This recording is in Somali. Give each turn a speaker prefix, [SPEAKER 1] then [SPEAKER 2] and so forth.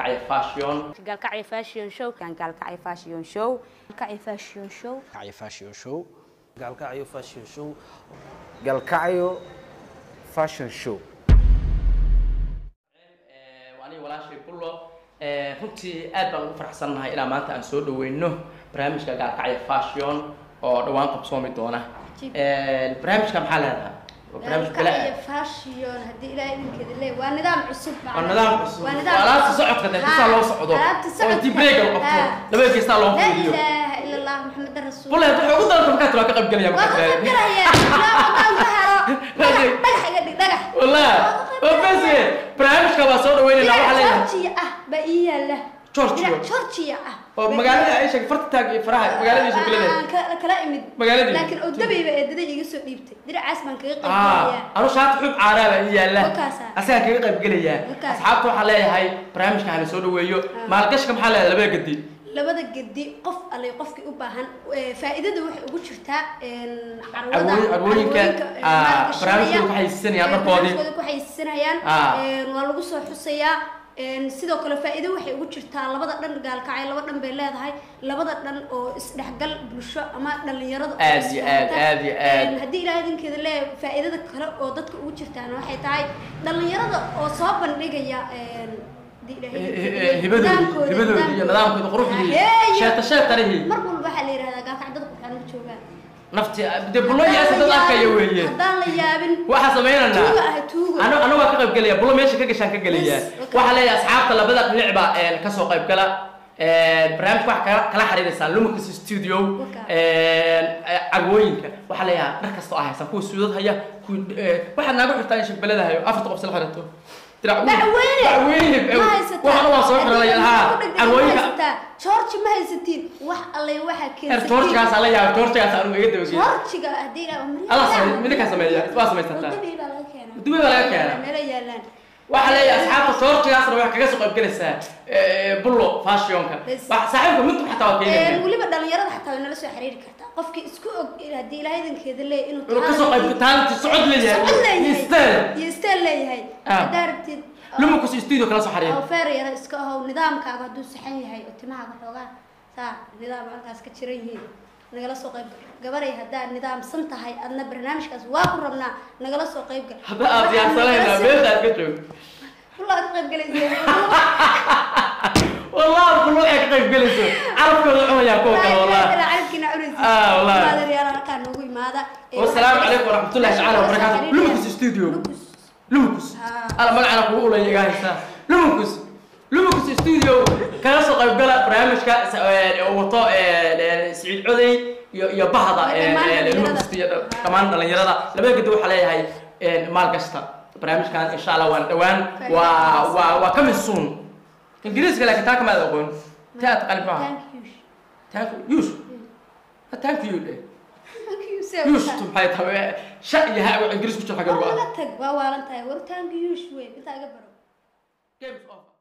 [SPEAKER 1] gaalkacyo fashion
[SPEAKER 2] gaalkacyo fashion show kan gaalkacyo fashion show gaalkacyo fashion show
[SPEAKER 3] Kacyo Fashion Show.
[SPEAKER 4] gaalkacyo fashion show
[SPEAKER 5] galkacyo fashion show
[SPEAKER 1] aniga walaashay bullo runtii aad baan ugu faraxsannahay inaan maanta aan soo dhaweyno barnaamijka gaalkacyo fashion oo dhawaan qabsoomi doona barnaamijka maxaa leedahay waa barnaamij bila
[SPEAKER 6] gaalkacyo fashion haddii ilaahay idinkeeda leeyahay waa nidaam cusub
[SPEAKER 1] waa nidaam cusub
[SPEAKER 6] waa
[SPEAKER 1] waa
[SPEAKER 6] nidaam
[SPEAKER 1] alaabta
[SPEAKER 6] cusub.
[SPEAKER 1] socodka dee
[SPEAKER 6] Ha,
[SPEAKER 1] bisaa loo socdo
[SPEAKER 6] alaabta
[SPEAKER 1] oo intii
[SPEAKER 6] socodka.
[SPEAKER 1] breega la qabto
[SPEAKER 6] Ha.
[SPEAKER 1] laba geestaa loo
[SPEAKER 6] laa
[SPEAKER 1] fuliyo
[SPEAKER 6] ilaaha ila allah maxamed rasuul
[SPEAKER 1] bulle waxay ugu dalanta markaa tira waa ka qayb gelaya
[SPEAKER 6] waa ka
[SPEAKER 1] markaa
[SPEAKER 6] qaybgalaya ilaa wadaan ka haro dhagax dhagax iga dhig dhagax
[SPEAKER 1] والله وبس برنامجka waa soo dhaweynayna waxa leeyahay
[SPEAKER 6] georgia ah baa ii yaala
[SPEAKER 1] Georgia?
[SPEAKER 6] Dirac georgia ah
[SPEAKER 1] oo magaalada ay sheeg farta taag iyo faraha magaaladiisa bilada
[SPEAKER 6] Aan ka- kala imid
[SPEAKER 1] Magaaladii?
[SPEAKER 6] laakiin odabayba eedaday iga soo dhiibtay diracaas baan kaga
[SPEAKER 1] ah
[SPEAKER 6] qaybgalaya
[SPEAKER 1] anu shaati xub caaraaba ii yaala
[SPEAKER 6] Wakaasa.
[SPEAKER 1] asaga kaga qayb gelaya
[SPEAKER 6] Wakaasa.
[SPEAKER 1] asxaabta waxaa leeyahay barnaamijka hala soo dhaweeyo maalgashka maxaa leedahay labada gadi
[SPEAKER 6] labada gedi qof alle qofkii u baahan ee, faa'iidada waxay ugu jirtaa een, carwada
[SPEAKER 1] Carwooyin- carwooyinka,
[SPEAKER 6] ee,
[SPEAKER 1] ah,
[SPEAKER 6] maalgashanaya,
[SPEAKER 1] barnaamijkooda ku xayeysiisanayaan
[SPEAKER 6] ee,
[SPEAKER 1] dharkoodii.
[SPEAKER 6] barnaamijkooda ku xayeysiisanayaan
[SPEAKER 1] Ah.
[SPEAKER 6] een, waa lagu soo xusayaa een, sidoo kale faa'iido waxay ugu jirtaa labada dhan gaalkacay laba dhan bay leedahay labada dhan oo isdhexgal bulsho ama dhalinyarada oo
[SPEAKER 1] Aad iyo aad,
[SPEAKER 6] isfahamta.
[SPEAKER 1] aad iyo aad.
[SPEAKER 6] Een, haddii ilaahay idinkeeda leeyahay faa'iidada kale oo dadka ugu jirtaana waxay tahay dhalinyarada oo soo bandhigaya een, haddii ilaahay idinkeeda leeyahay,
[SPEAKER 1] hibadoodi
[SPEAKER 6] nidaamkooda,
[SPEAKER 1] hibadoodi iyo nidaamkooda quruxdii
[SPEAKER 6] Hayeeyo.
[SPEAKER 1] sheeta sheetarihi
[SPEAKER 6] mar walba waxaa la yidhahdaa gaalkacyo dadku waxaan u joogaan
[SPEAKER 1] nafti de bulo yaasa dad arkaya weeye
[SPEAKER 6] haddaan la yaabin
[SPEAKER 1] waxaa samaynanaa
[SPEAKER 6] tuuga ah tuuga
[SPEAKER 1] anu anu waa ka qayb gelaya bulo meesha ka gashaan ka gelaya
[SPEAKER 6] Yes, okay.
[SPEAKER 1] waxaa leeyahay asxaabta labada dhinac baa een, kasoo qayb gala barnaamijka waxaa kala kala xiriiraysaa lumacus studio
[SPEAKER 6] Okay.
[SPEAKER 1] carwooyinka waxaa leeyahay dhar kasta oo haysan kuwa suudad haya kuwa eh, waxaad naaga xirtaa in shaqbalada hayo afarta qof sila xirato dirac weyn-
[SPEAKER 6] bacweyne
[SPEAKER 1] bacweyne eh,
[SPEAKER 6] ma haysataa
[SPEAKER 1] waxaan waa soo xiranaya ha carwooyinka
[SPEAKER 6] georgi ma haysatiin wax alle waxaa
[SPEAKER 1] er
[SPEAKER 6] keensatiin
[SPEAKER 1] georgegaas la yaaba georgegaas anu iga dabageey
[SPEAKER 6] georgiga haddii la
[SPEAKER 1] Allah sameeyo, midinkaa sameeya, waa samaysataa.
[SPEAKER 6] wadadii baa laga keenaa
[SPEAKER 1] Dubai baa laga keenaa.
[SPEAKER 6] meelo yaalaan
[SPEAKER 1] waxaa leeyahay asxaabta georgegaasna waxay kaga soo qayb galaysaa eh, bullo fashionka
[SPEAKER 6] Bes.
[SPEAKER 1] Wax- saaxiibka mintu xataa waa
[SPEAKER 6] Een,
[SPEAKER 1] keenaya
[SPEAKER 6] weliba dhalinyarada xataa way nala soo xiriiri kartaa qofkii isku og haddii ilaahay idankeeda leeyahay inuu
[SPEAKER 1] inuu kasoo qayb taalinti socod leeyahay
[SPEAKER 6] socod leeyahay
[SPEAKER 1] iyo style
[SPEAKER 6] iyo style leeyahay
[SPEAKER 1] Ah.
[SPEAKER 6] haddaa rabtid
[SPEAKER 1] lumacus studio kala soo xariir
[SPEAKER 6] oo feer yara iska ahow nidaamkaaga hadduu saxan yahay oo timahaaga xoogaa saa nidaam halkaas ka jiran yihiin nagala soo qayb gal gabaray haddaad nidaamsan tahay adna barnaamijkaas waa ku rabnaa nagala soo qayb gal
[SPEAKER 1] hadda aad diyaarsanayna meesha aad ka joog
[SPEAKER 6] kullaa ka qayb galaysa
[SPEAKER 1] wallahi bullo waxay ka qayb galayso carabkooda cunayaa kuwa kale wallahi
[SPEAKER 6] carabkiina cunaysa
[SPEAKER 1] Ah, wallahi.
[SPEAKER 6] maadaryaan halkaa noogu imaada Ee,
[SPEAKER 1] wasalaamu
[SPEAKER 6] waxaa-
[SPEAKER 1] calaykum waraxmatullahi tacaala wabarakaatu
[SPEAKER 6] xiriiraya.
[SPEAKER 1] lumacus studio
[SPEAKER 6] Lucas.
[SPEAKER 1] lumacus
[SPEAKER 6] Ah.
[SPEAKER 1] ala magacana kugu ulaya iga haysaa lumacus lumacus studio kala soo qayb gala barnaamijka sa- ee, uu wato ee, ee, siciid coday iyo iyo bahda
[SPEAKER 6] Iyo
[SPEAKER 1] ee,
[SPEAKER 6] dhammaan
[SPEAKER 1] ee,
[SPEAKER 6] dhalinyarada.
[SPEAKER 1] lumacus iyo dha- dhammaan dhalinyarada labada gedi waxaa leeyahay ee, maal kasta barnaamijkan insha allah waan dhawaan waa waa waa coming soon ingiriiska laakiin taa kamaad aqoon taa aad qalbi maaha
[SPEAKER 6] Thank you.
[SPEAKER 1] thank you yush thank you eh.
[SPEAKER 6] Thank you, sir.
[SPEAKER 1] yush tu maxay tahay sha iyo ha ingiriis ku jira xagga
[SPEAKER 6] Waa
[SPEAKER 1] lagu
[SPEAKER 6] wala
[SPEAKER 1] ah
[SPEAKER 6] tag waa waalan tahay war thank you wey intaa iga baro
[SPEAKER 1] games of